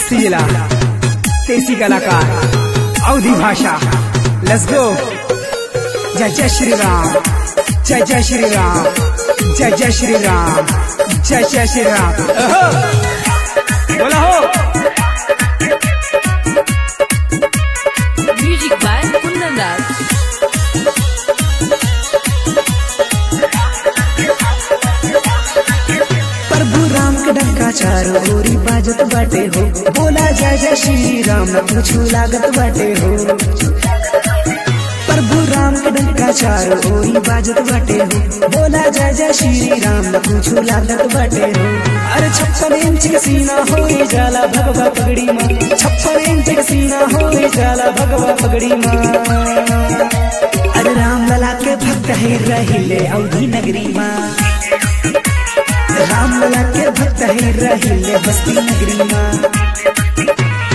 बस्ती जिला देसी कलाकार अवधि भाषा लेट्स गो जय जय श्री राम जय जय श्री राम जय जय श्री राम जय जय श्री राम अहो! बोला हो Music by Kundan Das. प्रभु राम के डंका चारों ओरी बाजत बाटे हो बोला जय जय श्री राम न पूछू लागत बाटे हो प्रभु राम के डंका चारों ओरी बाजत बाटे हो बोला जय जय श्री राम न पूछू लागत बाटे हो अरे छप्पन इंच के सीना हो जाला भगवा पगड़ी माँ छप्पन इंच के सीना हो जाला भगवा पगड़ी माँ अरे राम लला के भक्त है रहिले अवधि नगरी माँ राम लला के भक्त है रहिले बस्ती नगरी माँ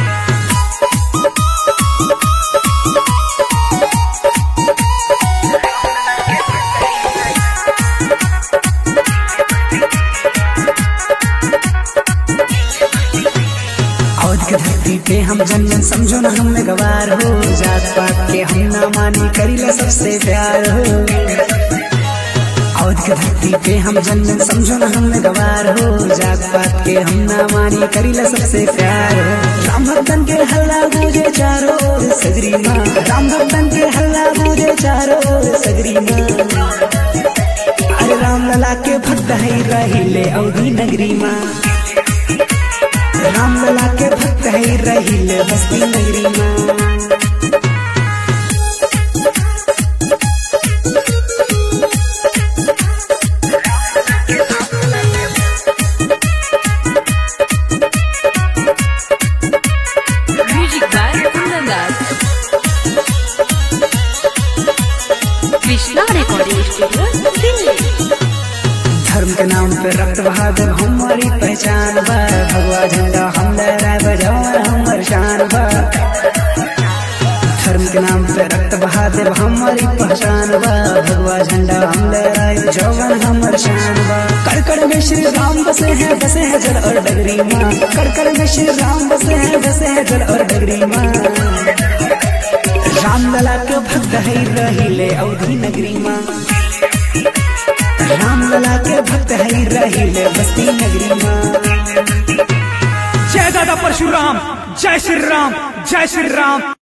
औध के धरती पे हम जन्म समझो ना हम में गवार हो जात पात के हम ना मानी करीला सबसे प्यार हो औध के धरती पे हम जन्म समझो ना हम में गवार हो जात पात के हम ना मानी करीला सबसे प्यार हो राम भक्तन के हल्ला गूंजे चारों ओर सगरी माँ राम भक्तन के हल्ला गूंजे चारों ओर सगरी माँ अरे राम लला के भक्त है रहिले अवधि नगरी माँ राम लला के भक्त है रहिले बस्ती नगरी माँ Music by Kundan Das. Krishna Recording Studio, Delhi. धर्म के नाम पे रक्त बहादुर हमारी पहचान बा भगवा झंडा हम लहराए बजाओ हमर शान बा धर्म के नाम पे रक्त बहादुर हमारी पहचान बा भगवा झंडा हम लहराए जौवन हमर शान बा कड़कड़ में श्री राम बसे हैं बसे हैं जल और डगरी माँ कड़कड़ में श्री राम बसे हैं बसे हैं जल और डगरी माँ राम लला के भक्त है रहिले अवधि नगरी माँ राम लला के भक्त है रहिले बस्ती नगरी माँ जय दादा परशुराम जय श्री राम जय श्री राम